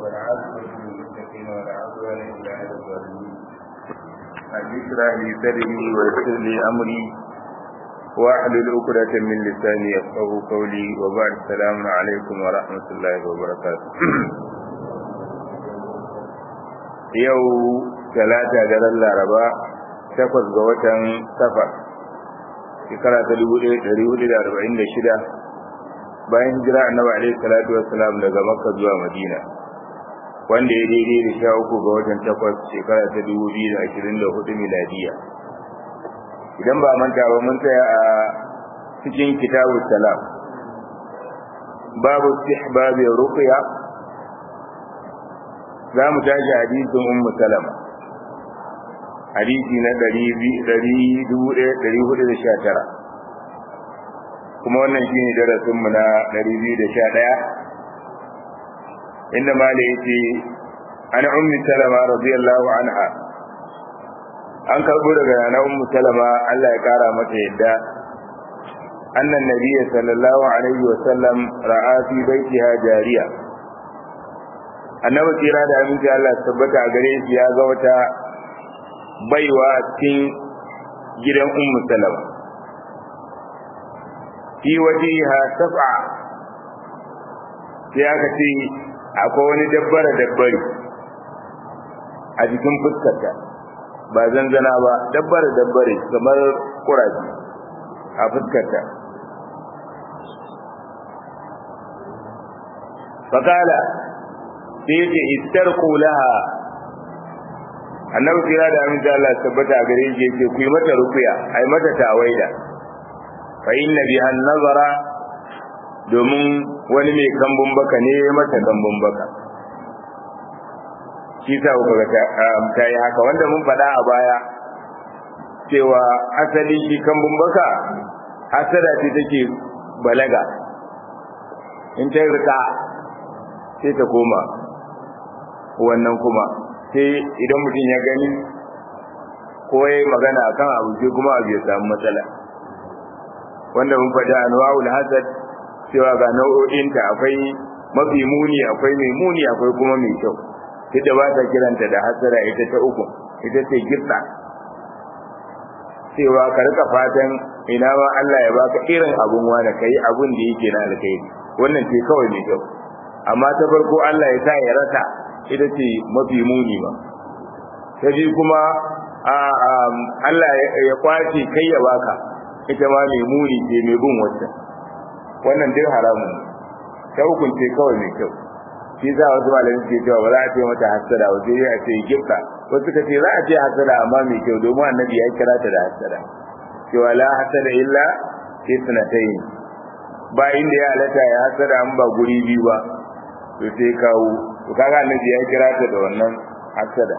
والعاقبة للمتقين ولا عدوان إلا على الظالمين رب اشرح لي صدري ويسر لي أمري واحلل عقدة من لساني يفقه قولي وبعد السلام عليكم ورحمة الله وبركاته yau talata daren laraba takwas ga watan safar shekara ta dubu ɗaya ɗari hudu da arba'in da shida bayan hijira annabi alaihi salatu wassalam daga makka zuwa madina wanda ya daidai da sha uku ga watan takwas shekara ta dubu biyu da ashirin da hudu miladiya idan ba manta ba mun tsaya a cikin kitabu salam babu istihbabi ruqya za mu tashi hadisin ummu salama hadisi na 1419 kuma wannan shine darasin mu na 211 inda mali yace an ummu salama radiyallahu anha an karbo daga na ummu salama Allah ya kara mata yadda annan nabiyyi sallallahu alaihi wa sallam ra'a fi baitiha jariya annabi tsira da aminci Allah tabbata a gare shi ya ga wata baiwa cikin gidan ummu salama fi wajiha saf'a sai aka ce akwai wani dabbara dabbari a jikin fuskarta ba zanzana ba dabbara dabbare kamar kuraji a fuskarta fakala sai yake istarku laha annabi kira da amince Allah tabbata gare shi yake ku yi mata rukuya ai mata tawaida fa inna biha nazara domin wani mai kambun baka ne mata kambun baka shi sa ku ga ta yi haka wanda mun faɗa a baya cewa asali shi kambun baka hasada ce take balaga in ta rika sai ta koma wannan kuma sai idan mutum ya gani ko ya magana akan abu sai kuma abu ya samu matsala wanda mun faɗi anwa'ul hasad cewa ga nau'o'inta akwai mafi muni akwai mai muni akwai kuma mai kyau duk da ba ta kiranta da hasara ita ta uku ita ce gitsa cewa ka rika fatan ina ma Allah ya baka irin abun wani kai abun da yake na alkhairi wannan ce kawai mai kyau amma ta farko Allah ya sa ya rasa ita ce mafi muni ba ta ji kuma Allah ya kwace kai ya baka ita ma mai muni ce mai bin wacce wannan duk haramun ta hukunce kawai mai kyau shi za wasu malamin ke cewa ba za a ce mata hasada ba sai a ce gifta wasu ka ce za a ce hasada amma mai kyau domin annabi ya kira ta da hasada cewa la hasada illa isnatayn ba inda ya halatta ya hasada an ba guri biyu ba to sai kawo to kaga annabi ya kira ta da wannan hasada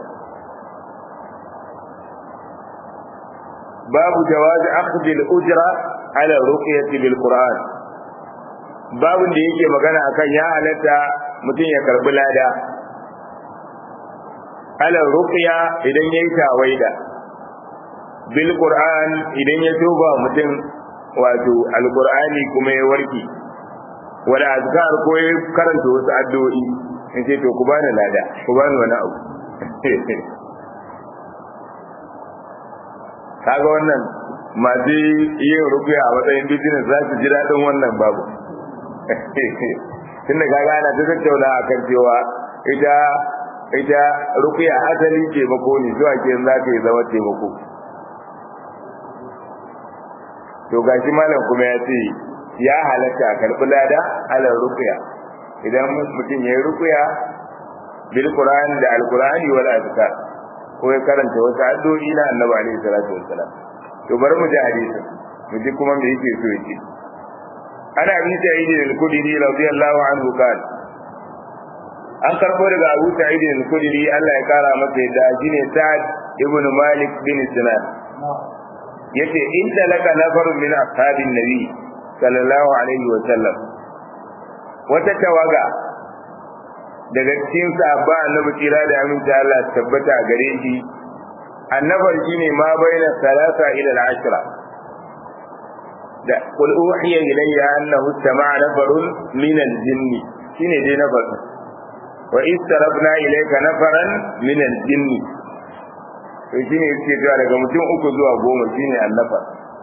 babu jawaz akhdhi al-ujra ala ruqyati bil qur'an babun da yake magana akan ya halatta mutum ya karbi lada ala ruqya idan yayi tawaida bil qur'an idan ya tuba mutum wato alqur'ani kuma ya warki wala azkar ko ya karanta wasu addu'o'i in ce to ku bani lada ku bani wani abu kaga wannan masu yin rukuya a matsayin business za su ji daɗin wannan babu tun da kaga ana ta tattauna a kan cewa ita ita rukuya asali taimako ne zuwa ke za ta yi zama taimako to gashi malam kuma ya ce ya halatta a karɓi lada ala rukuya idan mutum ya yi rukuya bil qur'an da al qur'ani wal azkar ko ya karanta wasu addu'o'i na annabi alaihi salatu wassalam to bari mu ji hadisin mu ji kuma me yake so yake ana bi sa'id al-khudri radiyallahu anhu kan an karbo daga Abu Sa'id al-Khudri Allah ya kara masa yadda shine Sa'ad ibn Malik bin Sinan yace in talaka nafarun min ashabin nabi sallallahu alaihi wa sallam wata tawaga daga cikin sahaba annabi kira da aminta Allah tabbata a gare shi annabar shine ma baina salasa ila al-ashra da qul uhiya ilayya annahu istama'a nafarun min al-jinn shine dai nafar wa istarafna ilayka nafaran min al-jinn to shine yake cewa daga mutum uku zuwa goma shine annafar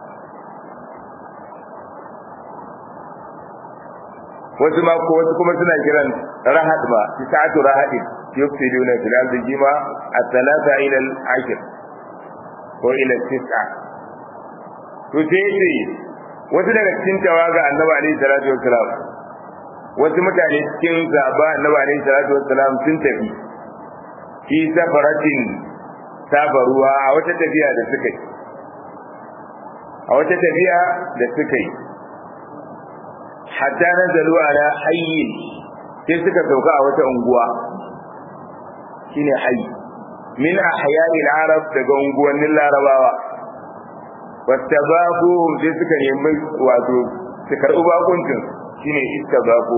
wasu ma ko wasu kuma suna kiran rahad ba tisatu rahadin yufsiduna fil ardi jima at-thalatha ila al-ashr ko ila tis'a to sai sai wasu daga cikin tawaga annabi alaihi salatu wassalam wasu mutane cikin zaba annabi alaihi salatu wassalam sun tafi fi safaratin sabaruwa a wata tafiya da suka yi a wata tafiya da suka yi hatta nazalu ala hayyin sai suka sauka a wata unguwa shine hayy min ahya'i al-arab daga unguwannin larabawa wattabaquhum sai suka nemi wato su karɓi bakuncin shine istabaquhum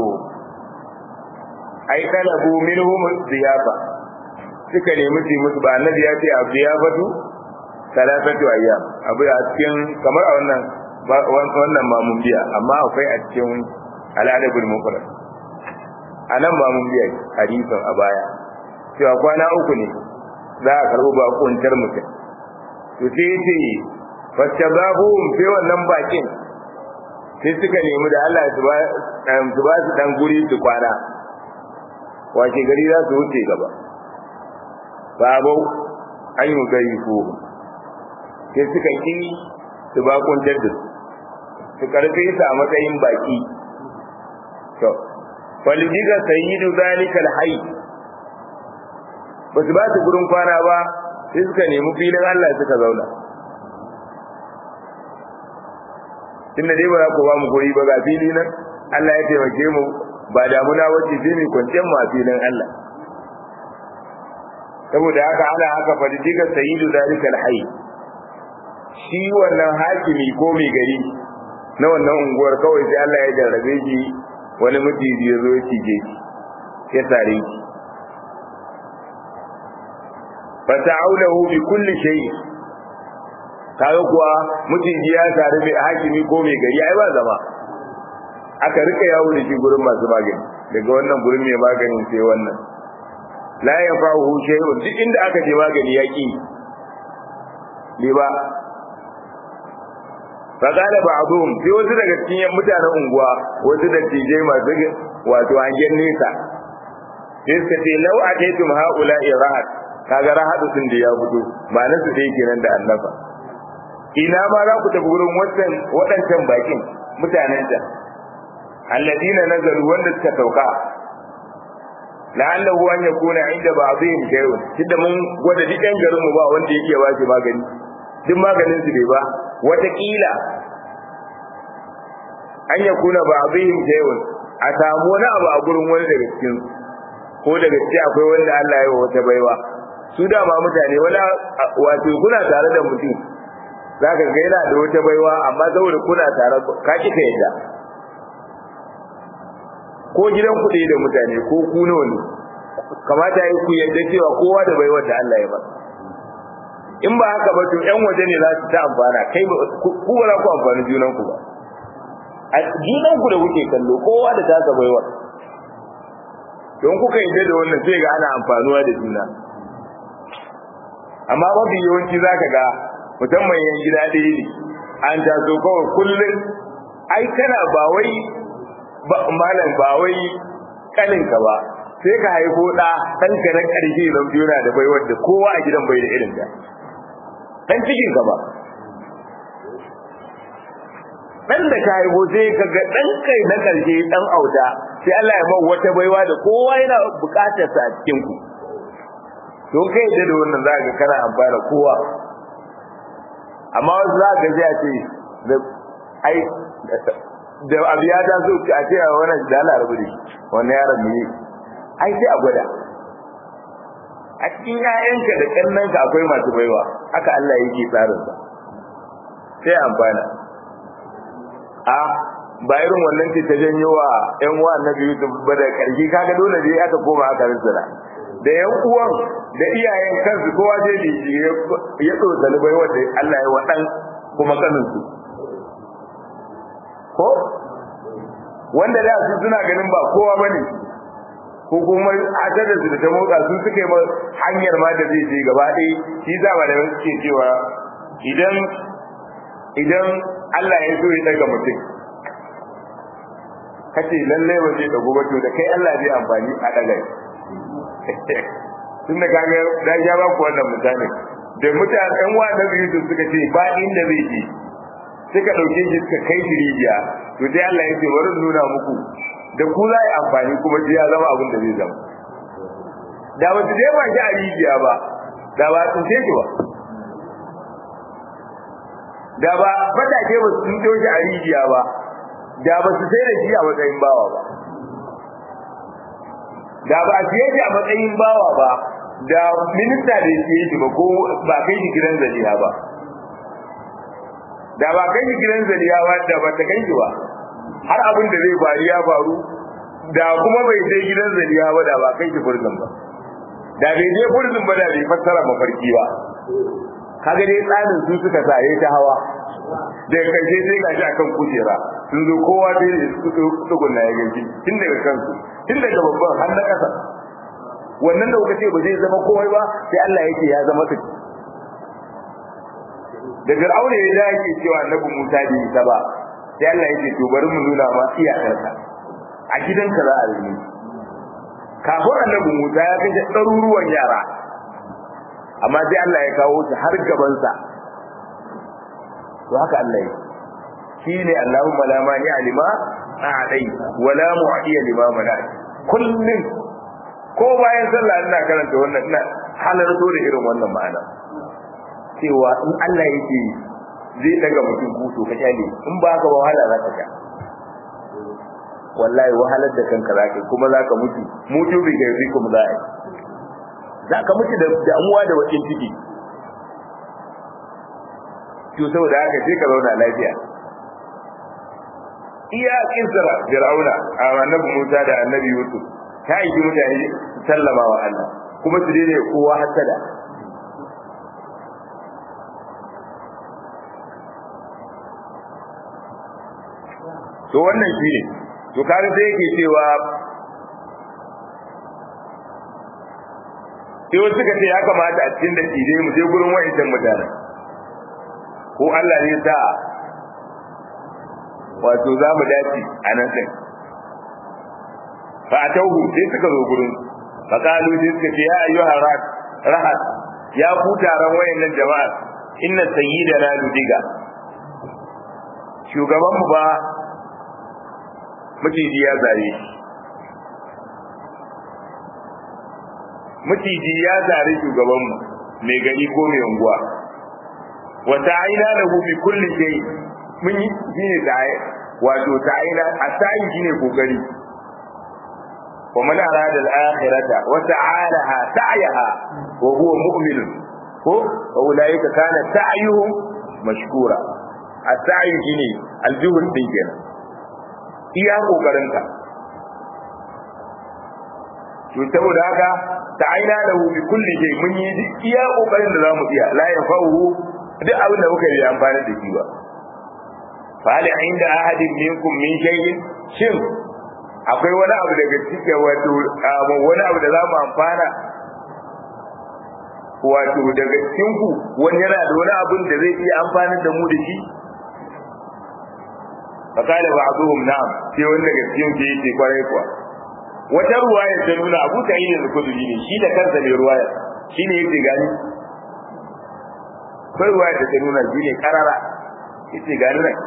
ai talabu minhum ziyafa suka nemi su musu ba annabi ya ce abu ya fatu salatatu ayyam abu a cikin kamar a wannan wannan mamun biya amma akwai a cikin al'adabul mufrad anan mamun biya hadisin a baya cewa kwana uku ne za a karɓi bakuntar mutum to sai ce fastabahum sai wannan bakin sai suka nemi da Allah su ba su ba su dan guri su kwana wace gari za su wuce gaba babau an yi gari ko sai suka ki su ba kuntar da su karfe su a matsayin baki to faljiga sayyidu zalika alhayy ba su ba su gurin kwana ba sai suka nemi filin Allah suka zauna tunda dai ba za ku ba mu guri ba ga fili nan Allah ya taimake mu ba damuna wacce sai mu kwanciyar mu a filin Allah saboda haka ana haka fadidiga sayyidu zalika alhayy shi wannan hakimi ko mai gari na wannan unguwar kawai sai Allah ya jarrabe shi wani mutiji ya zo ya cije shi ya tare shi fata'aulahu bi kulli shay'in kaga kuwa mutiji ya tare mai hakimi ko mai gari ai ba zama aka rika yawo da shi gurin masu magani daga wannan gurin mai maganin sai wannan la yafahu shay'un duk inda aka je magani yaki ne ba faqala ba'dhum sai wasu daga cikin mutanen unguwa wasu da tijai masu wato hangen nesa sai suka ce lau ataitum haula'i rahat kaga rahatu sun da ya fito ba na su dai kenan da annafa ina ma za ku tafi wurin waɗancan waɗancan bakin mutanen ta alladina nazaru wanda suka sauka la'allahu an yakuna inda ba'dihim shay'un tunda mun gwada duk ɗan garin mu ba wanda ya iya bashi magani duk maganin su bai ba wataƙila an yakuna ba'dihim shay'un a samu wani abu a gurin wani daga cikin ko daga cikin akwai wanda Allah ya yi wa wata baiwa su dama mutane wala wato kuna tare da mutum za ka ga yana da wata baiwa amma saboda kuna tare ka ki ka yadda ko gidan kuɗi da mutane ko ku nawa ne kamata yi ku yadda cewa kowa da baiwar da Allah ya ba in ba haka ba to ƴan waje ne za su ta amfana kai ba ku ba za ku amfani junan ku ba a junan ku da kuke kallo kowa da tasa baiwar don kuka yadda da wannan sai ga ana amfanuwa da juna amma mafi yawanci za ka ga musamman yan gida ɗaya ne an taso kawai kullum ai kana ba wai malam ba wai kaninka ba sai ka haifo ɗa ɗanka na ƙarshe zan biyo na da bai wanda kowa a gidan bai da irin ta ɗan cikin ka ba ɗan da ka haifo sai ka ga ɗan kai na ƙarshe ɗan auta sai Allah ya mau wata baiwa da kowa yana buƙatar sa a cikin ku don kai da wannan za ka kana amfana kowa amma wasu za ka ji a ce da ai da abu ya taso a ce a wannan da Allah rabu da wannan yaron ne ai sai a gwada a cikin ƴaƴanka da ƙannanka akwai masu baiwa haka Allah yake tsarin sa sai amfana a ba irin wannan ce ta janyo wa ƴan uwa annabi Yusuf ba da ƙarshe kaga dole dai aka koma aka rinsa da yan uwan da iyayen kansu kowa zai ne ya tsotali bai wanda Allah ya wadan kuma kaninsu ko wanda da su suna ganin ba kowa bane ko kuma adadin su da ta motsa su suka yi hanyar ma da zai je gaba ɗaya shi za ba da suke cewa idan idan Allah ya so ya daga mutum kace lallai ba zai dago ba to da kai Allah zai amfani a daga tun da kaga da ya ba ku wannan misali da mutane ɗan wa da biyu su suka ce ba inda zai je suka ɗauke shi suka kai shi rijiya to dai Allah ya ce bari nuna muku da ku za yi amfani kuma ya zama abin da zai zama da ba su je ba shi a rijiya ba da ba sun ce shi ba da ba fatake ba su sun shi a rijiya ba da ba su sai da shi a matsayin bawa ba da ba su yi a matsayin bawa ba da minista da ya siye shi ba ko ba kai shi gidan zaliya ba da ba kai shi gidan zaliya ba da ba ta kai shi ba har abin da zai faru ya faru da kuma bai je gidan zaliya ba da ba kai shi furzin ba da bai je furzin ba da bai fassara mafarki ba kaga dai tsarin su suka sa yayi ta hawa da karshe sai gashi akan kujera sun zo kowa dai su tsugunna ya gaji tun daga kansu tun daga babban har na ƙasa wannan da kuka ce ba zai zama komai ba sai Allah yake ya zama kai da Fir'auna ya dace cewa Annabi Musa bai yi ba sai Allah yake to bari mu nuna ma iyakarka a gidanka za a yi kafin Annabi Musa ya kashe ɗaruruwan yara amma sai Allah ya kawo shi har gabansa to haka Allah yake shine Allahumma la mani alima a'dai wala mu'tiya lima mana kullun ko bayan sallah ina karanta wannan ina halarto da irin wannan ma'ana cewa in Allah yake zai daga mutum kuto ka kyale in ba ka ba wahala za ka sha wallahi wahalar da kanka za ka kuma za ka mutu mutu bi ga rikum za a za ka mutu da damuwa da wakin ciki to saboda haka sai ka zauna lafiya iya kisra fir'auna a annabi Musa da annabi Yusuf ta yi mutane sallama wa Allah kuma su daina kowa hasada to wannan shi ne to kare sai yake cewa sai wasu suka ce ya kamata a cikin da tije mu je gurin wa'ancan mutanen ko Allah ne sa wato za mu dace a nan sai fa atauhu sai suka zo gurin fa kalu sai suka ce ya ayyuha rahat ya ku taron wayannan jama'a inna sayyidana ludiga shugaban mu ba maciji ya zare shi maciji ya zare shugaban mu mai gari ko mai unguwa wata aina da bi kulli shay mun yi shine da wato ta aina a sai shine kokari wa man arada al-akhirata wa ta'alaha sa'yaha wa huwa mu'min ko wa ulaika kana sa'yuhum mashkura as-sa'i shine al-juhud din kenan iya kokarinka to saboda haka ta'aina lahu bi kulli shay mun yi iya kokarin da zamu iya la yafahu duk abin da muka yi amfani da shi ba fali inda ahadin minkum min shay'in shin akwai wani abu daga cikin wato wani abu da zamu amfana wato daga cikin ku wani yana da wani abin da zai iya amfani da mu da shi fakala ba'dhum na'am sai wanda daga cikin ke yake kwarai kuwa wata ruwaya ta nuna Abu Sa'id al-Khudri ne shi da kansa ne ruwaya shine yake gani kai ruwaya da ta nuna shi ne karara yace gani nan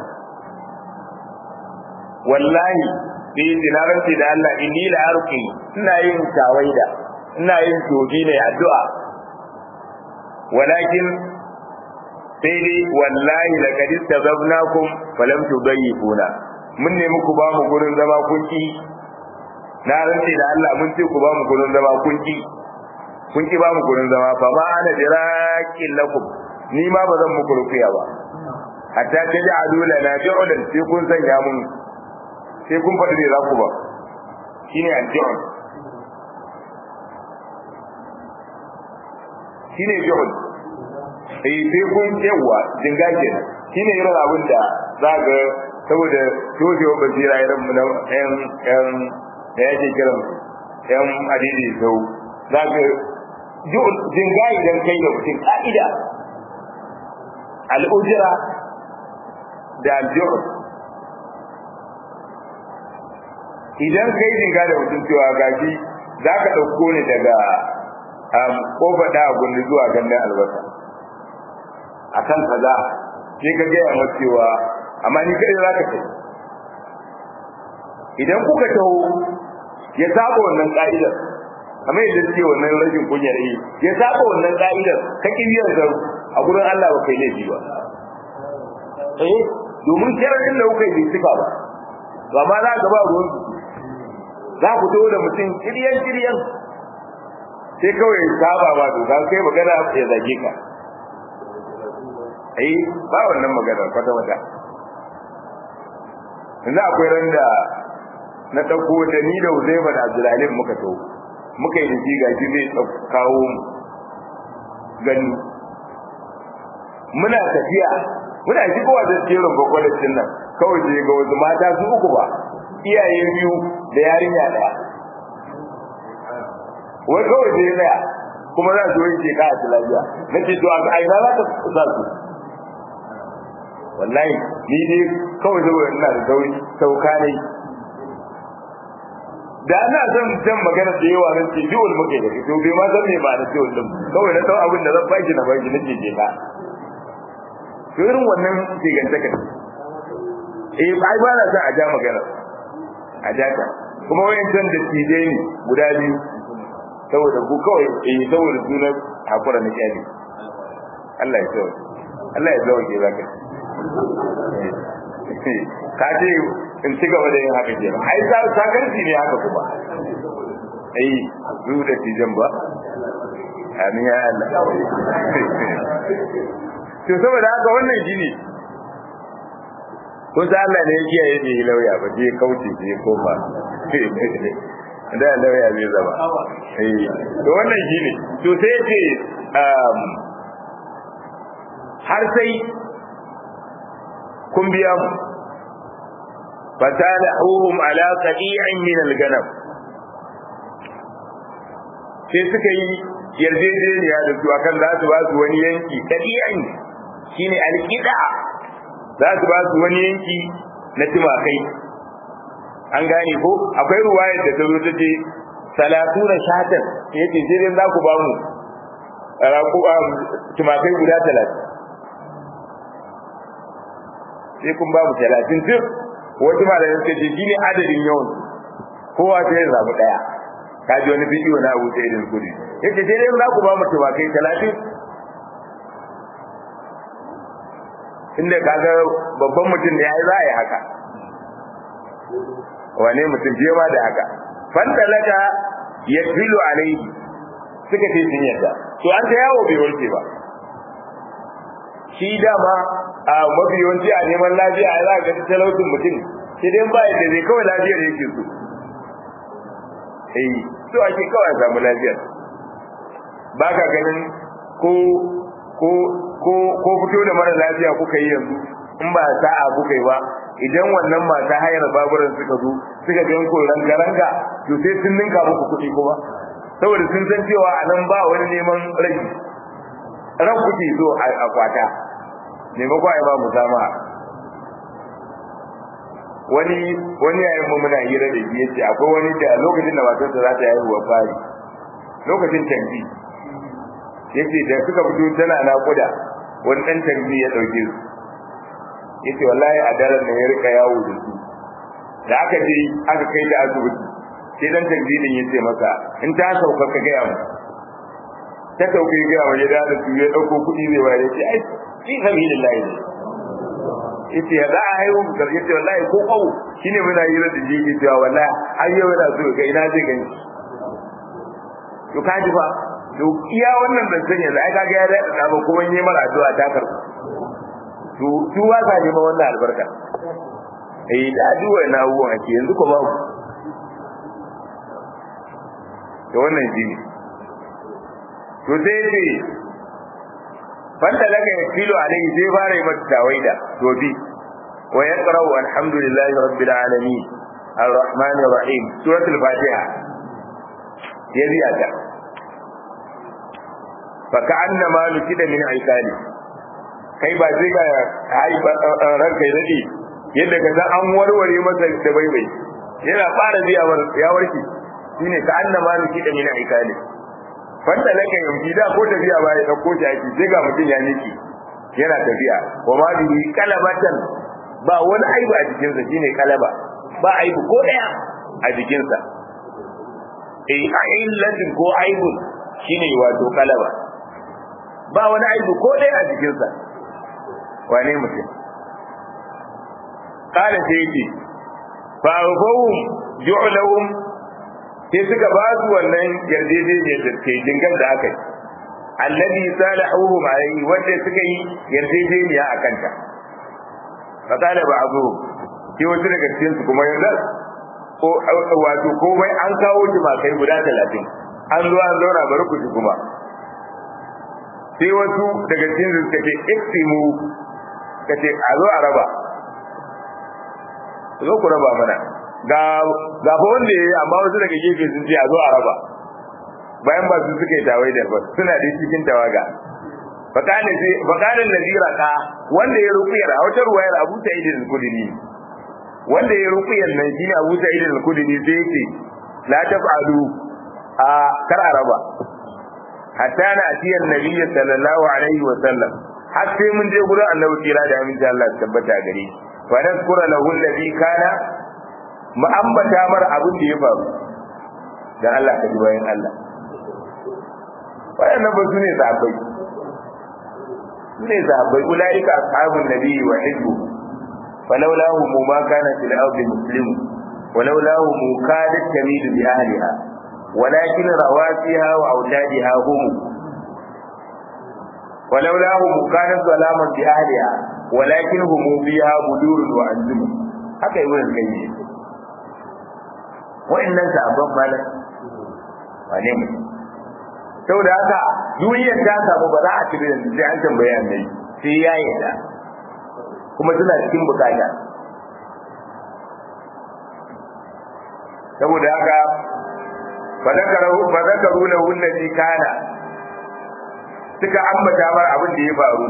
wallahi bi dinaranci da Allah inni la arqi ina yin tawaida ina yin tobi ne addu'a walakin sai dai wallahi laqad istazabnakum falam tudayyifuna mun ne muku ba mu gurin zama kunki na rantsi da Allah mun ce ku ba mu gurin zama kunki kun ki ba mu gurin zama fa ma ana diraqin lakum ni ma ba zan muku rufiya ba hatta taj'alu lana ju'lan sai kun sanya mun sai kun faɗi ne za ku ba shine al-ju'l shine ju'l eh sai kun yawa jinga kenan shine irin abin da za ga saboda tojewa basira irin mu na yan yan da yake kiran yan adidi sau za ka jinga idan kai da mutum ka'ida al'ujira da aljur idan kai jinga da mutum cewa gashi za ka ɗauko ni daga kofa da gundu zuwa gandun albasa a kan kaza sai ka gaya masa cewa amma ni kai za ka kai idan kuka taho ya saba wannan ka'idar kamar yadda suke wannan rashin kunyar yi ya saba wannan ka'idar ka kibiyar zaru a gurin Allah ba kai laifi ba eh domin sharadin da kuka yi sifa ba ba ma za ka ba ruwan za ku taho da mutum kiryan kiryan sai kawai saba ba to ka kai magana ya zage ka eh ba wannan magana kwata kwata yanzu akwai ran da na ɗauko da ni da Uzaifa da Abdulalim muka to muka yi da shi gashi zai kawo mu gani muna tafiya muna shigowa da jerin gwagwalacin nan kawai sai ga wasu mata su uku ba iyaye biyu da yarinya ɗaya wai kawai sai tsaya kuma za su wanke ka a lafiya na ce to a aina za ka sa su wallahi ni dai kawai saboda ina da sauri sauka ne da ana son jan magana da yawa nan ce jiwul muke da to bai ma san me ba da jiwul din kawai na san abin da zan baki na baki nake je ka to irin wannan tigantaka eh ai ba na son a ja magana a ja ta kuma wayancan da tije ne guda biyu saboda ku kawai eh saboda sunan hakura na kyali Allah ya tsawo Allah ya tsawo ke zaka ka ce in ci gaba da yin haka ke ai za ta garji ne haka kuma ai zu da tijan ba amin ya Allah to saboda haka wannan shine ko sai Allah ne ya kiyaye ne lauya ba je kauce je koma da lauya zai zama eh to wannan shine to sai ce har sai kun biya mu fatalahuhum ala qadi'in min al-ganam sai suka yi yarjejeniya da su akan za su ba su wani yanki qadi'in shine al-qida za su ba su wani yanki na timakai an gane ko akwai ruwaya da ta zo ta ce salatu na shatan yace sai dai za ku ba mu timakai guda talatin sai kun ba mu talatin duk wasu malamin suka ce shi ne adadin yawan kowa sai ya zaɓi ɗaya ka ji wani bidiyo na abu sai irin kudi yace sai dai za ku ba mu tumakai talatin inda kaga babban mutum ne ai za a yi haka wane mutum fiye ma da haka fantalaka ya filo alaihi suka ce sun yadda to an ta yawo bai warke ba shi dama a mafi yawanci a neman lafiya a za ga talautin mutum sai dai ba yadda zai kawai lafiyar yake so eh so ake kawai samu lafiyar ba ka ganin ko ko ko ko fito da mara lafiya kuka yi yanzu in ba sa'a kuka yi ba idan wannan masu hayar baburan suka zo suka ga yanko ranga ranga to sai sun ninka muku kuɗi kuma saboda sun san cewa a nan ba wani neman rage ran kuke so a kwata maimako a yi ba musama wani wani yayin mu muna hira da shi yace akwai wani da lokacin da matarsa za ta yi wa fari lokacin tanbi yace da suka fito tana naƙuda wani dan tanbi ya dauke su yace wallahi a daren da ya rika yawo da su da aka je aka kai ta asibiti sai dan tanbi din yace masa in ta sauka ka ga mu ta sauke ga mu ya da su ya dauko kuɗi zai bayar yace ai fi sabilillah ne yace ya za a haihu mu yace wallahi ko kawo shine muna yi da ji ke cewa wallahi har yau yana so ga ina zai gani to kaji fa to iya wannan da sanya da ai kaga ya da da ba kuma yi mara addu'a ta karbu to su wa ka ji ma wannan albarka eh da addu'a na wuwa ake yanzu ko babu to wannan jini to sai ce fanta daga ya filo alaihi sai fara yi mata tawaida to bi wa yaqra alhamdulillahi rabbil alamin arrahmanir rahim suratul fatiha ya biya ta fa ka annama nukida min aikali kai ba zai ga ai ranka ya dade yadda ka san an warware masa da baibai yana fara biya ya warke shine ka annama nukida min aikali fanta laka yanki da ko tafiya ba ya dauko shi aiki sai ga mutum ya miki yana tafiya wa ma bihi kalabatan ba wani aibu a jikinsa shine kalaba ba aibu ko daya a jikinsa eh a illatin ko aibu shine wato kalaba ba wani aibu ko daya a jikinsa wane mutum kala sai yake fa fawum ju'lahum sai suka ba su wannan yarjejeniyar da ke jingar da aka yi alladhi salahuhum alayhi wanda suka yi yarjejeniya a kanta fa kana ba abu sai wasu daga cikin su kuma yanzu ko wato komai an kawo kai guda talatin an zo an zauna bari ku kuma sai wasu daga cikin su suka ce iksimu ka ce a zo a raba zo ku raba mana ga ga fa wanda yayi amma wasu daga gefe sun ce a zo a raba bayan ba su suka yi tawai da suna da cikin tawaga fakane sai fakanin nazira ka wanda ya rukuyar a wata ruwayar Abu Sa'id al-Khudri wanda ya rukuyar nan shine Abu Sa'id al-Khudri sai yake la taf'alu a kar a raba hatta na atiyar nabiyyi sallallahu alaihi wa sallam har sai mun je gurin annabi kira da aminci Allah ya tabbata gare shi wa nazkura lahu alladhi kana mu ambata mar abin da ya faru dan Allah ka ji bayan Allah wayannan ba su ne sahabbai su ne sahabbai ulaika ashabun nabi wa hizbu falawlahu ma kana fil ardi muslim ولولاه كادت تميل بأهلها ولكن رواسيها وأوتادها هم ولولاه كانت ظلاما بأهلها ولكن هم فيها بدور وأنزم haka yi wurin kai wa'annan sabon malam wane mu saboda haka duniyar ta samu ba za a ci da sai an tambaye annabi sai ya yarda kuma suna cikin bukata saboda haka fa zakaru fa zakaru lahu allati kana suka ambata mar abin da ya faru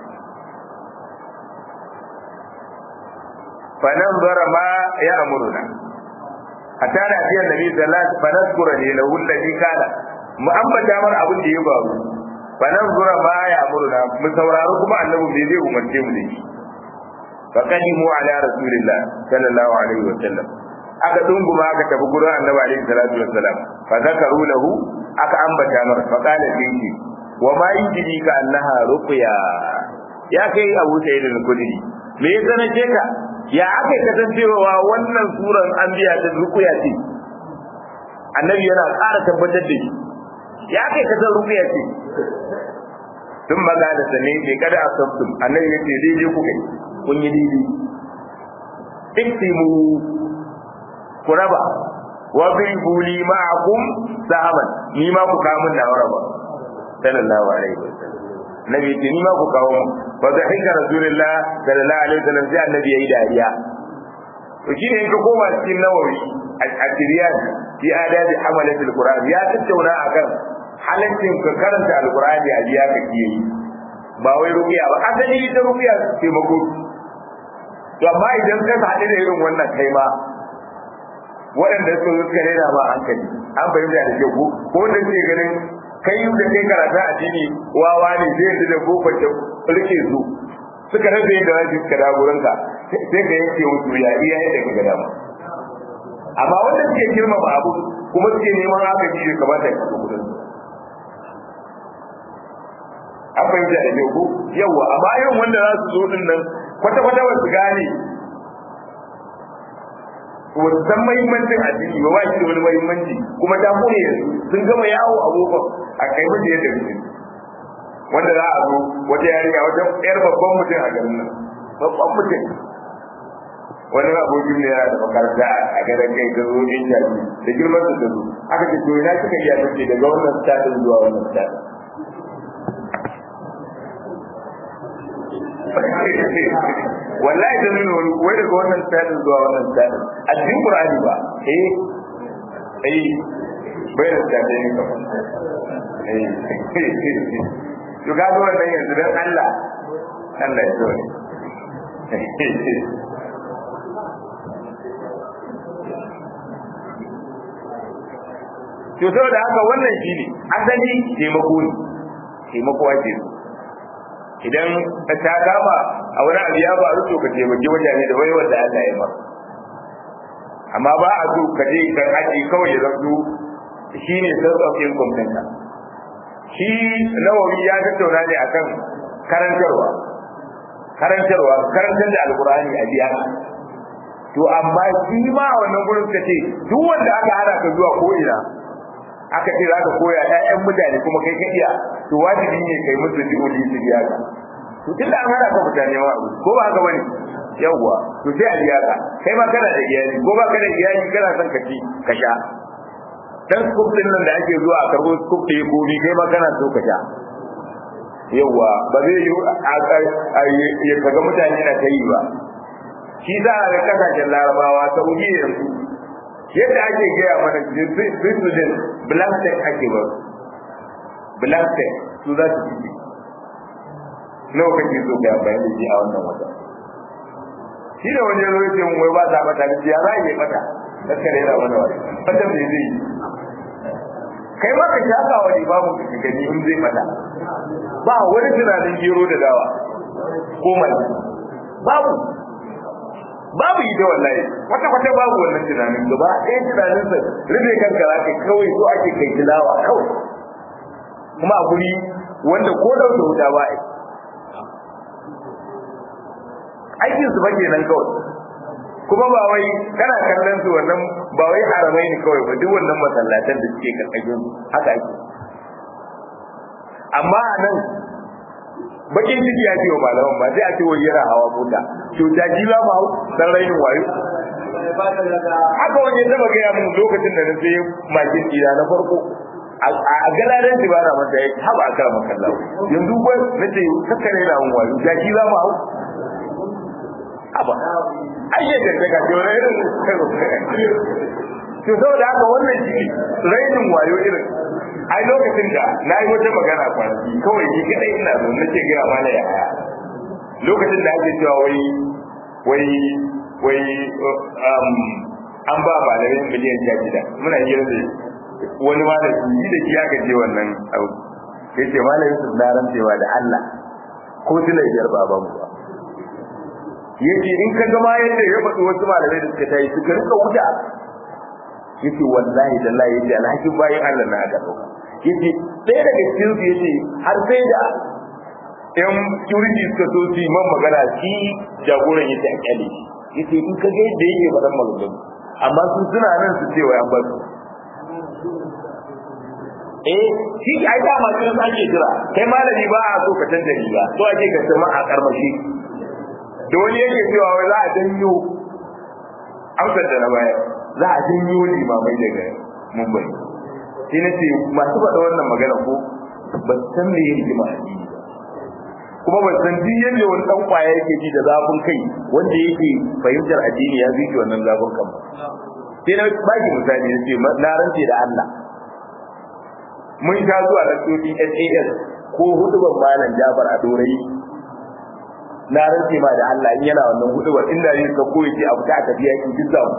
fa nan zara ma ya amuruna hatta da ajiyar nabi sallallahu alaihi wasallam fa nazkura lahu allati kana mu ambata mar abin da ya faru fa nan zura ma ya amuruna mu sauraro kuma annabi bai zai umarce mu da shi fa qadimu ala rasulillah sallallahu alaihi wasallam aka dunguma aka tafi gurin annabi alaihi salatu wassalam fa zakaru lahu aka ambata mar fa qala fihi wa ma yujidi ka annaha ruqya ya kai abu sayyid al-khudri me ya sanace ka ya aka kasancewa wannan suran an biya ta ruqya ce annabi yana ƙara tabbatar da shi ya kai kasan ruqya ce sun maza da sane ke kada a sabtum annabi ya ce daidai ku kai kun yi daidai iktimu ku raba wa bibu li ma'akum sahaban ni ma ku kawo min nawa raba sallallahu alaihi wasallam nabi ce ni ma ku kawo min fa da hinka rasulullah sallallahu alaihi wasallam sai annabi yayi dariya to shine in ka koma cikin nawawi a tiriyan fi adabi amalatul qur'an ya tattauna akan halaccin ka karanta alqur'ani a biya ka kiyaye ba wai rubiya ba asali ita rubiya ce mako to amma idan ka haɗu da irin wannan kai ma waɗanda suka zo suka rena ba hankali an fahimta da ke ko ko wanda suke ganin kai da kai karata a jini wawa ne zai yanzu da kofar da rike su suka rasa yadda za su suka da gurinka sai ka yanke musu ya iya yadda ka ga dama amma wanda suke girmama abu kuma suke neman haka shi ya kamata ya kafa gurin an fahimta da ke ko yawa amma irin wanda za su zo din nan kwata-kwata ba su gane wata san mahimmancin addini ba ba shi da wani mahimmanci kuma ta kone yanzu sun gama yawo abubuwan a kai mutu yadda mutum wanda za a zo wata yarinya wata yar babban mutum a garin nan babban mutum wani abokin ne yana da makaranta a garin kai ta zo in jaji da girman su ta zo aka ce to ina kika iya tace daga wannan stadin zuwa wannan stadin wallahi da nuna wani wai daga wannan stadin zuwa wannan stadin a cikin qur'ani ba eh eh bai da tsaye ne kamar to ga wannan yanzu dan Allah Allah ya zo to saboda haka wannan shine asali taimako ne taimako ake idan ta kama a wani abu ya faru to ka taimaki wajen da waiwar da Allah ya maka amma ba a so ka je kan aji kawai ya zanto shi ne source of income ɗinka shi nawawi ya tattauna ne akan karantarwa karantarwa karantar da alkur'ani a biya to amma shi ma a wannan gurin ka ce duk wanda aka hana ka zuwa ko ina aka ce za ka koya ƴaƴan mutane kuma kai ka iya to wajibi ne kai musu di'oli su biya ka to tunda an hana ka mutane ma ko ba haka bane yawwa to sai a biya ka kai ma kana da iyali ko ba kana da iyali kana son ka ci ka sha dan scoop din nan da ake zuwa a karbo scoop ɗaya ko bi kai ma kana so ka sha yawwa ba zai yi ya kaga mutane na ta yi ba shi za a ga kasashen larabawa saudi yanzu yadda ake gaya mana switzerland blanket ake ba blanket su za su ci nawa kake so ka bayan da shi a wannan wata shi da wani yanzu yake mun wai ba za mata da ya za a yi mata kaskare yana wani wani wata me zai yi kai ma ka shaka wani babu ka gani in zai mata ba wani tunanin gero da dawa ko mai babu babu ita wallahi kwata kwata babu wannan tunanin gaba ɗaya tunanin sa rufe kanka za ka kawai so ake kai tilawa kawai kuma a guri wanda ko da wuta ba ai aikin su bake nan kawai kuma ba wai kana kallon su wannan ba wai haramai ne kawai ba duk wannan masallatan da suke karkashin haka ake amma a nan bakin ciki ya ce wa malaman ba sai a ce wai yana hawa mota to da ji ba ma dan rainin wayo haka wani ya taba gaya mun lokacin da na sai makin ina na farko a galaren ji ba na manta ya haba a karama kallawa yanzu ba na ce kakkare na mun wayo da ji ba ma hau haba ai ya ganta ga ce wani irin to saboda haka wannan shi rainin wayo irin ai lokacin da na yi wata magana kwanaki kawai ni kadai ina zo nake gaya mana ya haya lokacin da ake cewa wai wai wai an ba malamin miliyan sha shida muna hira da wani malami yi da shi aka je wannan abu ya ce malamin su na rantsewa da Allah ko tilai biyar ba ba mu ba yace in ka gama yadda ya faɗi wasu malamai da suka tayi suka rika wuta yace wallahi da Allah yace alhakin bayin Allah na aka dauka yace ɗaya daga cikin su yace har sai da yan security suka so su man magana shi jagoran yace a kyale yace in ka ga yadda yake faɗan maganganu amma su suna nan su ce wa yan basu eh shi ai da ma kin ake jira kai malami ba a so ka canza riga so ake ka sama a karmashi da wani yake cewa wai za a janyo amsar da na baya za a janyo limamai daga mumbai sai na ce masu faɗa wannan magana ko ba san me ya rigima a jini kuma ba san duk yadda wani ɗan kwaya yake ji da zafin kai wanda yake fahimtar addini ya ziki wannan zafin kan ba sai na baki misali na ce na rance da Allah mun sha zuwa da SAS ko hudubar malam Jafar a Dorayi na rantse ma da Allah in yana wannan hudubar inda ne ka koyi ce abu ta tafiya ki duk zamu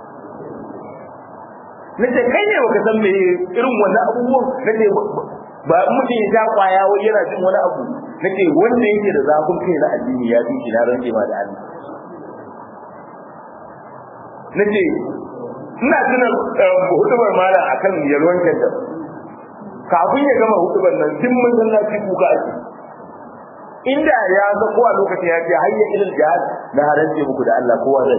nace kai ne baka san me irin wannan abubuwan nace ba mutum ya ta kwaya wai yana cin wani abu nace wanda yake da zafin kai na addini ya fi na rantse ma da Allah nace ina tuna hudubar malam akan yalwan kanta kafin ya gama hudubar nan duk masallaci kuka ake inda ya ga kowa lokacin ya ce hayya ilal jihad na harance muku da Allah kowa zai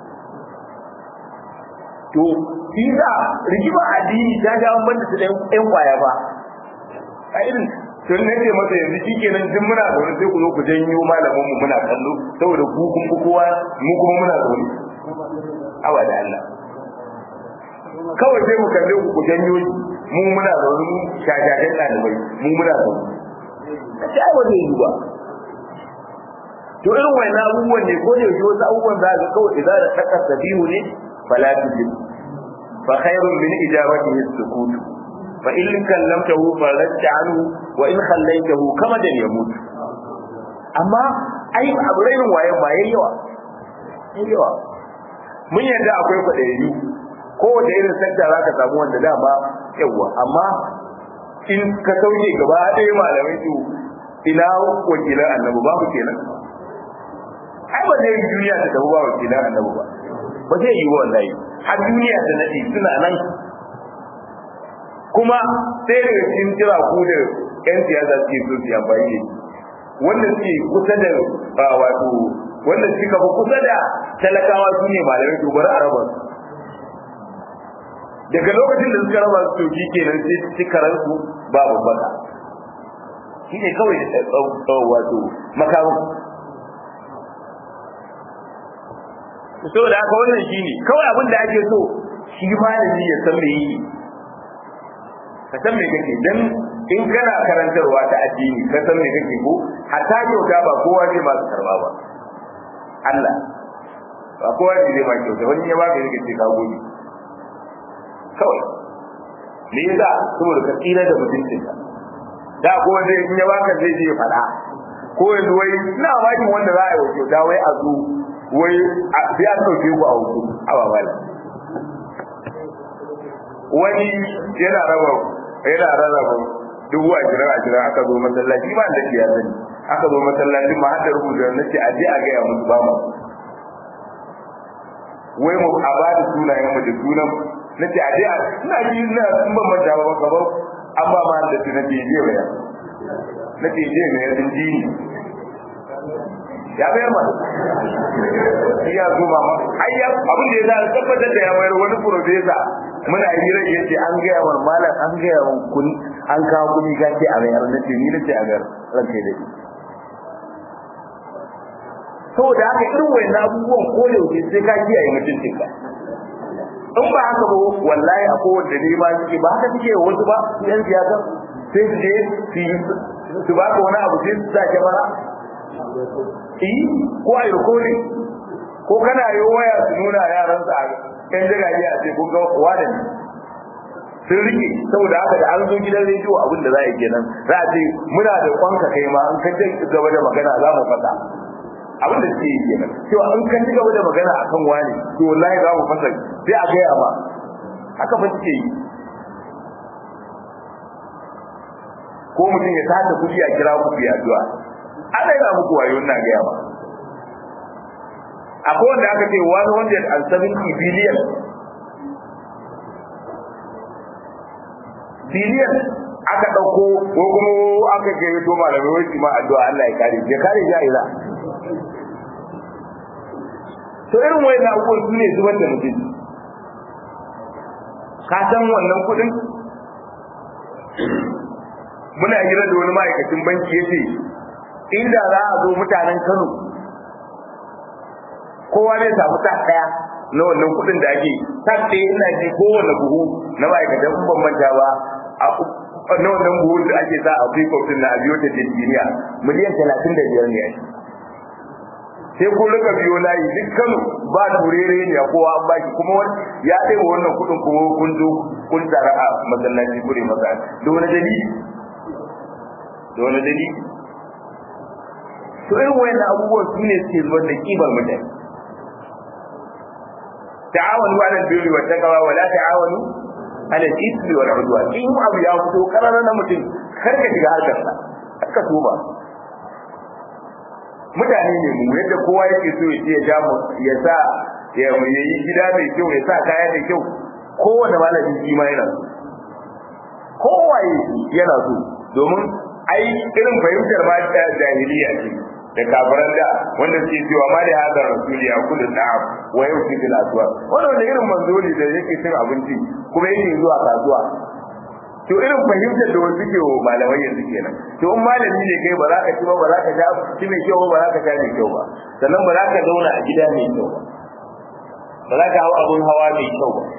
to kisa rigima addini ta ga an banda su da ƴan kwaya ba a irin tun nake masa yanzu shikenan duk muna da wani sai ku zo ku janyo malamin mu muna kallo saboda ku kun ku kowa mu kuma muna da wani awa da Allah kawai sai mu kalle ku ku janyo mu muna da wani shajajen ɗalibai mu muna da wani sai ai ba zai yi ba to irin wannan abubuwan ne ko da yake wasu abubuwan za ka kawai idan da takar sabihu ne fala tujib fa khairun min ijabatihi as-sukut fa in kallamtahu faradta anhu wa in khallaytahu kama da yamut amma ai abu rainin waye ma yayi yawa yayi yawa mun yadda akwai kwaɗayi kowace irin sakta za ka samu wanda dama yawa amma in ka sauke gaba ɗaya malamai su ina wakilan annabi babu kenan ai ba zai duniya ta tafi ba wakilan annabi ba ba zai yi wallahi har duniya ta nade suna nan kuma sai daga cikin kira ku da yan siyasa suke so su amfani da wanda suke kusa da wato wanda suka fi kusa da talakawa su ne malamai to bari a raba su daga lokacin da suka raba su to kenan sai su karansu ba babbaka shi ne kawai da wato makamun saboda haka wannan shi ne kawai abin da ake so shi malami ya san me yi ka san me kake dan in kana karantarwa ta addini ka san me kake ko hatta kyauta ba kowa zai ba su karba ba Allah ba kowa ne zai ba kyauta wani ya baka yake ce ka gode kawai me yasa saboda ka tsira da mutuncinka da ko wanda in ya baka zai je fada ko yanzu wai ina bakin wanda za a yi wa kyauta wai a zo wai sai an ɗauke ku a hutu a babala wani yana raba yana rarraba dubu a jira a jira aka zo masallaci ba da ya sani aka zo masallaci ma har da rubuta na ce a je a gaya musu ba mu wai mu a ba da sunayen mu da sunan na ce a je a ina ji ina in ban manta ba gaba an ba ma da sunan je je bayan na ce je mai yanzu jini ya bayar ma shi ya zo mama ai ya abin da ya sa tabbatar da ya bayar wani profesa muna hira ya ce an gaya wa malam an gaya wa kun an kawo kuni ka ce a bayar na ce ni na ce a bayar ranka da ni saboda haka irin wayan abubuwan ko yaushe sai ka kiyaye mutuncinka in ba haka ba wallahi a kowanne ne ma suke ba haka suke wasu ba yan siyasa sai su je su ba ka wani abu sai su sa kyamara yi ko a yi rikodin ko kana yi waya su nuna yaran sa yan jiragen a ce ko ga wada ne sun rike saboda haka da an zo gidan rediyo abin da za a yi kenan za a ce muna da kwanka kai ma an kace gaba da magana za mu fasa abin da suke yi kenan cewa an kan ci gaba da magana akan wani to wallahi za mu fasa sai a gaya ma haka fa suke yi ko mutum ya tada kuɗi a kira ku biya addu'a Allah ya muku wayo ina ga yawa akwai wanda aka ce 170 billion billion aka dauko ko kuma aka ga to malamai wai ma addu'a Allah ya kare ya kare jahila to irin wayan abubuwan su ne zubar da mutum ka san wannan kudin muna hira da wani ma'aikacin banki yace inda za a zo mutanen Kano kowa zai samu ta daya na wannan kudin da ake ta ɗaya ina ji kowane buhu na ma'aikatan ban manta ba na wannan buhu da ake sa a free din na abiyo ta Nigeria miliyan talatin da biyar ne sai kun rika biyo layi duk Kano ba turere ne a kowa an baki kuma ya ɗaya wannan kudin kuma kun zo kun tsara a masallaci kure masa da wani dalili da wani dalili to irin wayannan abubuwan su ne suke zubar da kibar mutane ta'awanu 'ala al-birri wa taqwa wa la ta'awanu 'ala al-ithmi wal 'udwan in abu ya fito karara na mutum kar ka shiga harkar sa ka tuba mutane ne mu yadda kowa yake so ya ce ya ja mu ya sa ya yi gida mai kyau ya sa kaya mai kyau kowane malami shi ma yana so kowaye yana so domin ai irin fahimtar ma ta jahiliya ce da kafiran da wanda suke cewa ma da hadar rasuli ya kullu na'am wa yauti bil aswa wannan da irin manzo ne da yake cin abinci kuma yake zuwa kasuwa to irin fahimtar da wasu ke wa malamai yanzu kenan to in malami ne kai ba za ka ci ba ba za ka sha ci mai kyau ba ba za ka sha mai kyau ba sannan ba za ka zauna a gida mai kyau ba ba za ka hau abun hawa mai kyau ba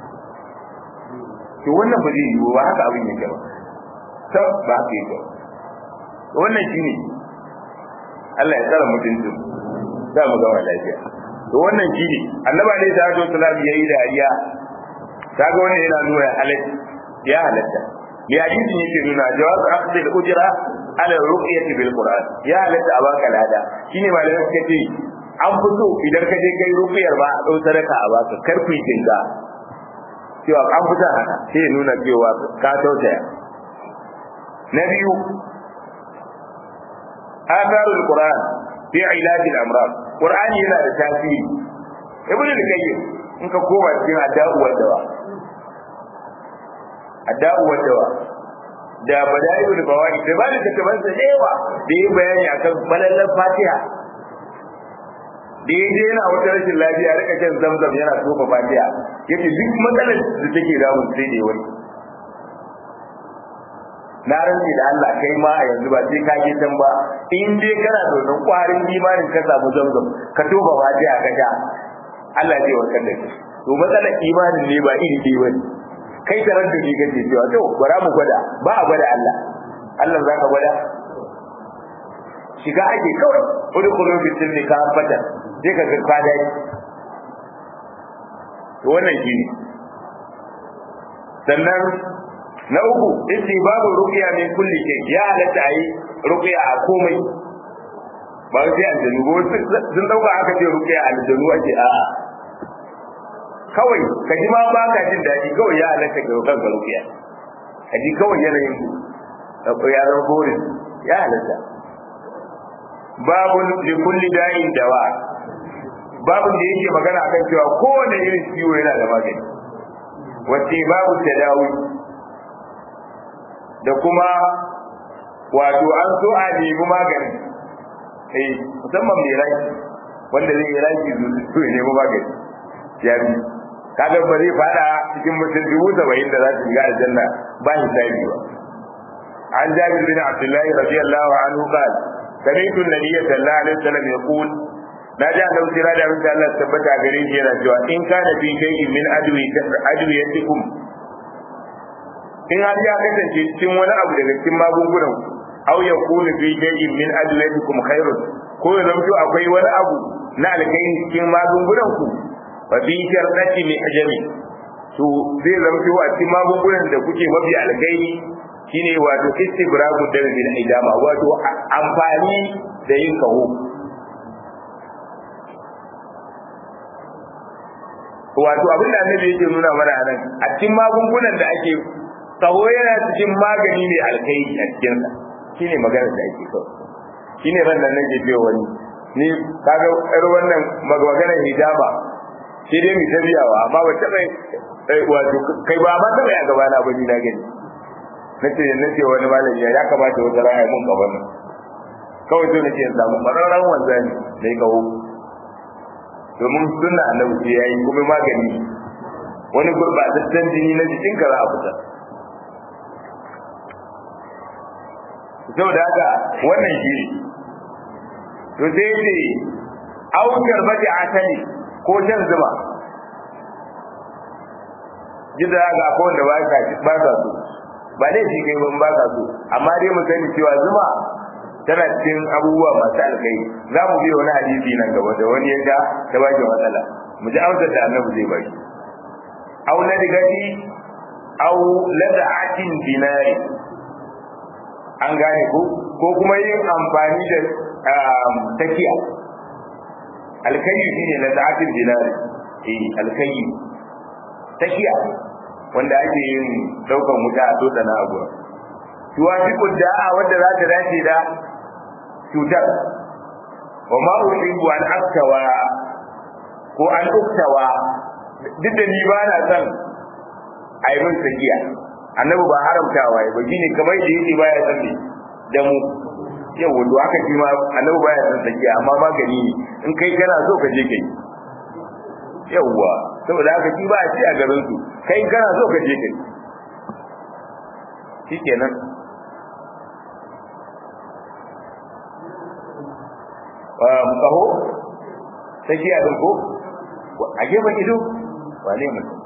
to wannan ba zai yiwu ba haka abin yake ba sab ba haka yake wannan shine Allah ya tsara mutuncin za mu gama lafiya to wannan shine annabi alaihi salatu wasallam yayi dariya kaga wannan yana nuna halatta ya halatta bi hadisin yake nuna jawaz aqdi al-ujra ala ruqyati bil qur'an ya halatta a baka lada shine malamai suka ce an fito idan ka je kai ruqyar ba a dau sadaka a baka kar ku jinga cewa an fita haka sai ya nuna cewa ka tausaya na biyu atharul qur'an fi ilaj al-amrad qur'ani yana da tasiri ibnu al-qayyim in ka koma cikin addu'a wa dawa adda'u wa dawa da bada'iul fawaid da ba da tattaban sa dewa da yi bayani akan balallan fatiha da yaje yana wata rashin lafiya rika shan zamzam yana tofa fatiha yace duk matsalar da take damun sai da wani na rantsi da Allah kai ma a yanzu ba sai ka je can ba in dai kana da wannan kwarin imanin ka samu zamzam ka tofa fatiha ka sha Allah zai warkar da kai to matsalar imanin ne ba iri ɗaya bane kai da ran da ni gaje cewa to bara mu gwada ba a gwada Allah Allah za ka gwada shiga ake kawai wani kullum fi silmi ka fata sai ka ga ka dai to wannan shi ne sannan na uku babu ruqya min kulli shay ya halatta ayi ruqya a komai ba sai aljanu ba sun dauka aka ce ruqya aljanu ake a'a kawai ka ji ma ba ka jin daɗi kawai ya halatta ga kan ka rukiya ka ji kawai yanayin ku ya zama borin ya halatta babu li kulli da'in dawa babu da yake magana akan cewa kowane irin ciwo yana da magani wacce babu tadawi da kuma wato an so a nemi magani eh musamman mai rai wanda zai yi rai su nemi magani ya bi kaga ba zai fada cikin mutum dubu saba'in da za su shiga aljanna ba hisabi ba an jabir bin abdullahi radiyallahu anhu qal sami'tu an-nabiy sallallahu alaihi wasallam yaqul na ji annabi sira da abin da Allah tabbata gare shi yana cewa in kana fi shay'in min adwi adwiyatikum in har ya kasance cikin wani abu daga cikin magungunan aw yakunu fi shay'in min adwiyatikum khairun ko ya zamto akwai wani abu na alkhairi cikin magungunan ku fa bi sharɗati mai ajami to zai zama cewa a cikin magungunan da kuke mafi alkai shine wato istibragu da bil idama wato amfani da yin kaho wato abin da annabi yake nuna mana a nan a cikin magungunan da ake kaho yana cikin magani mai alkai a cikin sa shine maganar da ake kawai shine ran nan nake cewa wani ni kaga yar wannan maganar hijaba sai dai mu tabiyawa amma ba ta bai wato kai ba ma ta bai a gaba na bani na gani nace nace wani malami ya kamata wata raya mun gaban nan kawai to nake samu mararran wanzani da ya kawo domin sunna annabi sai yayi kuma magani wani gurbataccen jini na jikin ka za a fita saboda haka wannan shi to sai ne aukar bati asali ko shan zuma gida ga ko wanda ba ka ba ka so ba dai shi kai ban ba ka so amma dai mu sani cewa zuma tana cikin abubuwa masu alkai za mu bi wani hadisi nan gaba da wani ya ga ta ba matsala mu ji amsar da annabi zai bari aw ladigati aw lada'atin dinari an gane ko ko kuma yin amfani da takiya alkayi shine lada'atin dinari eh alkayi takiya wanda ake yin daukan wuta a tota na abu tuwafiqu da'a wanda za ta dace da cutar wa ma uhibbu an aktawa ko an uktawa duk da ni ba na son a yi min sakiya annabi ba haramtawa ya ba shine kamar da yake baya son ne da mu yau wanda aka ji ma annabi baya son sakiya amma magani ne in kai kana so ka je kai yawwa saboda haka shi ba a ci a garin su kai kana so ka je kai shikenan mu kaho sakiya din ko a gefen ido wane mutum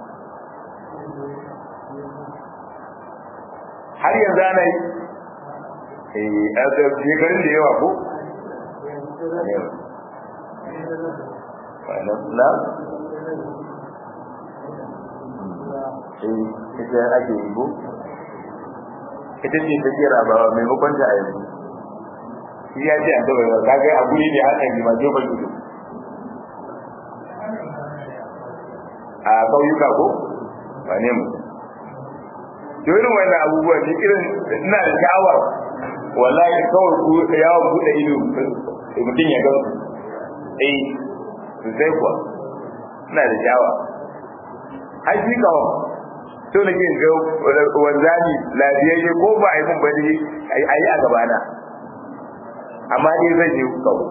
har yanzu ana yi eh a shekarun da yawa ko na eh ita ake yi ko ita ce ta kera ba maimakon ta a yanzu shi ya ce a gaba ba ka ga abu ne haka ne ma jofar ido a kauyuka ko ba ne mu to irin wannan abubuwa ne irin ina da sha'awar wallahi kawai ku yawon buɗe ido mutum ya ga eh sosai kuwa ina da sha'awa har shi kawo to nake ga wanzani lafiyayye ko ba a yi mun bane a yi a gabana amma dai zai je kawo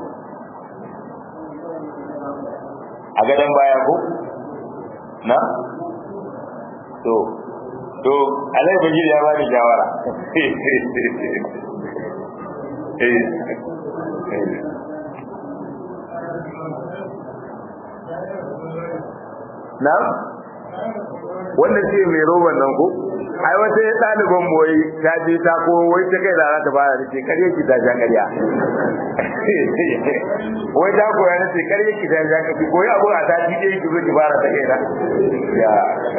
a gadon baya ko na to to alai bajir ya bani shawara na wannan ce mai roban nan ko ai wata ya ɗaliban boye ta je ta ko wai ta kai rana ta fara ce kare ki ta ja ƙarya wai ta koya na ce kare ki ta ja ƙarya koyi abu a sati ɗaya ki zo ki fara ta kai na ya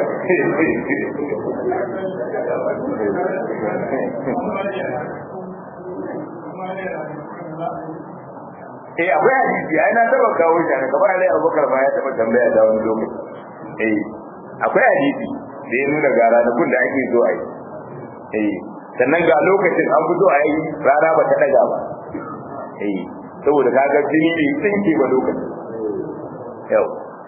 eh akwai hadisi ai na taba kawo shi ne kamar Alai Abubakar ma ya taba tambaya da wani lokaci eh akwai hadisi da ya nuna ga ranakun da ake zo a yi eh sannan ga lokacin an fito a yi rana ba ta daga ba eh saboda kaga jini ne tsinke ba lokacin yau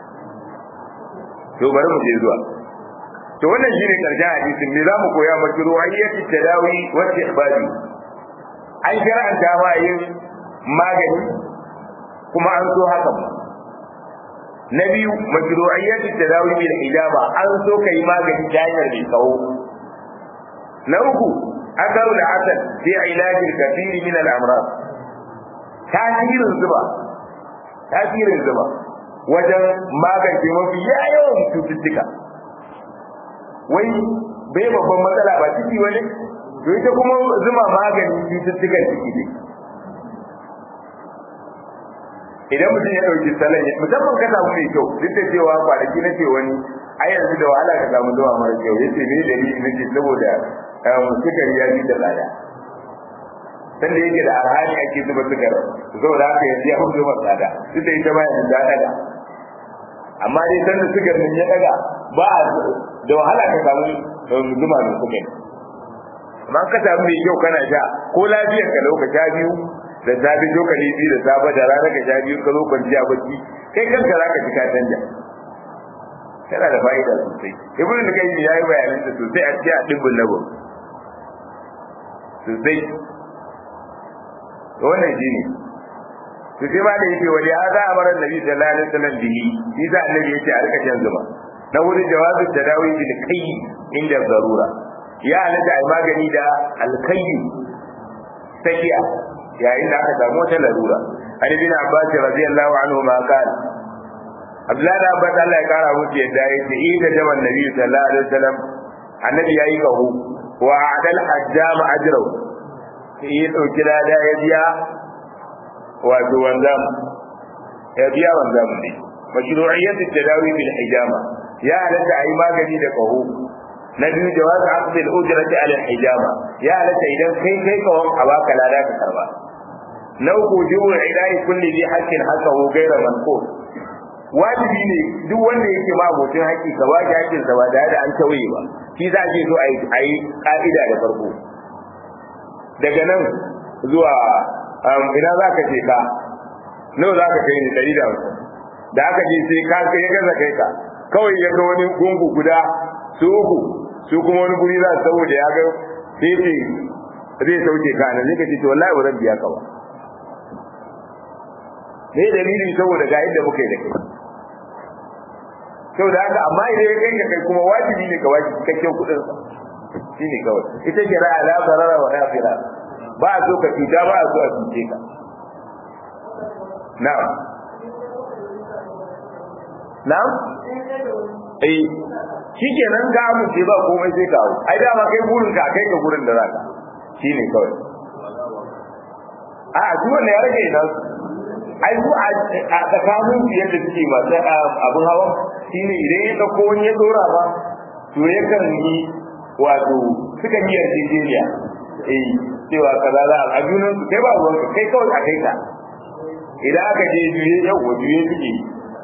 to bari mu je zuwa to wannan shine karshen hadisin me zamu koya maki ruwayyati tadawi wa ihbadi an shar'anta ma yin magani kuma an so haka na biyu mashru'iyyat tadawi bil hijaba an so kai magani ta hanyar mai kawo na uku asaru da hasan fi ilaji kathiri min al amrad tasirin zuba tasirin zuba wajen magance mafi yawan cututtuka wai bai babban matsala ba ciki wani to ita kuma zuma magani cututtukan ciki ne idan mutum ya ɗauki salon musamman ka samu mai kyau duk da cewa kwanaki na ce wani a yanzu da wahala ka samu zuwa mara kyau ya ce ne da ni na ce saboda sukari ya fi da tsada sanda yake da arhani ake zuba sukar saboda haka yanzu ya fi zuba tsada duk da ita ma yanzu ta ɗaga amma dai sanda sukar nan ya ɗaga ba da wahala ka samu zuma mai sukari amma ka samu mai kyau kana sha ko lafiyar ka lokaci biyu da safi lokali biyu da safe da rana ka sha biyu ka zo kwanciya bacci kai kanka za ka ji ka canja tana da fa'ida sosai ibn da kai ya yi bayanan ta sosai a cikin adibbul labo sosai wannan shine to sai ba da yake wali hada amara nabi sallallahu alaihi wasallam bihi shi da annabi yake a rika shan zuma na wurin jawabin tadawi bil kai inda zarura ya halatta ai magani da alkayyi sakiya yayin da aka samu wata larura an ibn abbas radiyallahu anhu ma qala abdullahi da abbas Allah ya kara musu yadda ya ce ida jaman nabi sallallahu alaihi wasallam annabi yayi kahu wa adal hajjam ajrahu sai ya dauki lada ya biya wato wanzam ya biya wanzam ne mashru'iyyat at-tadawi bil hijama ya halatta ayi magani da kahu na biyu jawaz aqd al-ujrati ala al-hijama ya halatta idan kai kai kawon a baka lada ka karba na uku jibu ilahi kulli bi haqqin haqqahu ghayra manqus wajibi ne duk wanda yake ma abokin haƙƙi ka ba shi haƙƙin sa ba da da an tawaye ba shi za ke so a yi ka'ida da farko daga nan zuwa ina za ka je ka nawa za ka kai ni ɗari da hamsin da aka je sai ka kai gaza kai ka kawai ya ga wani gungu guda su uku su kuma wani guri za su saboda ya ga sai zai sauke ka nan zai ka ce to wallahi ba zan biya ka ba ne dalili saboda ga yadda muka yi da kai saboda haka amma idan ya kai kai kuma wajibi ne ka wajibi cikakken kuɗin sa shine kawai ita kira ala zarara wa nafira ba a so ka cuta ba a so a cuce ka na'am na'am eh shikenan ga mu ce ba komai sai ka hau ai dama kai burin ka kai ka gurin da zaka shine kawai a duk wanda ya rage ina ai su a tsakanin su yadda suke masu abin hawa shine idan ya dauko wani ya dora ba to yakan yi wato suka yi yarjejeniya eh cewa kaza za a junan su kai ba ruwan ka kai kawai a kai ka idan aka je juye yau wa juye suke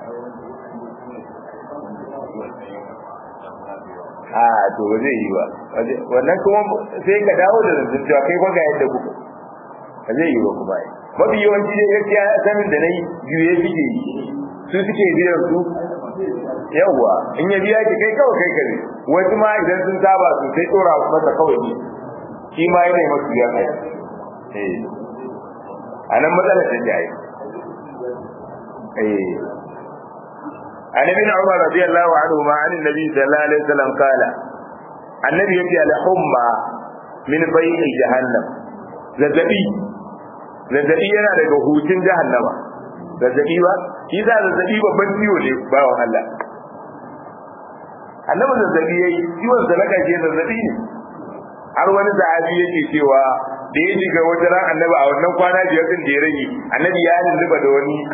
a to ba zai yi ba wannan kuma sai ka dawo da zancen cewa kai kwa ga yadda kuka ba zai yi ba kuma yi mafi yawanci dai gaskiya sanin da na yi juye suke yi su suke biyan su yawwa in ya biya ki kai kawai kai kare wasu ma idan sun saba su sai tsora masa kawai ne shi ma yana yi masu biya kai a nan matsalar da ta yi عن ابن عمر رضي الله عنهما عن النبي صلى الله عليه وسلم قال النبي يجي على حمى من بيع جهنم zazzabi zazzabi yana daga hutun jahannama zazzabi ba shi za zazzabi babban ciwo ne bawan Allah annabi zazzabi yayi ciwon sa na kaje zazzabi ne har wani sahabi yake cewa da ya shiga wata ran annabi a wannan kwana biyar din da ya rage annabi ya lulluba da wani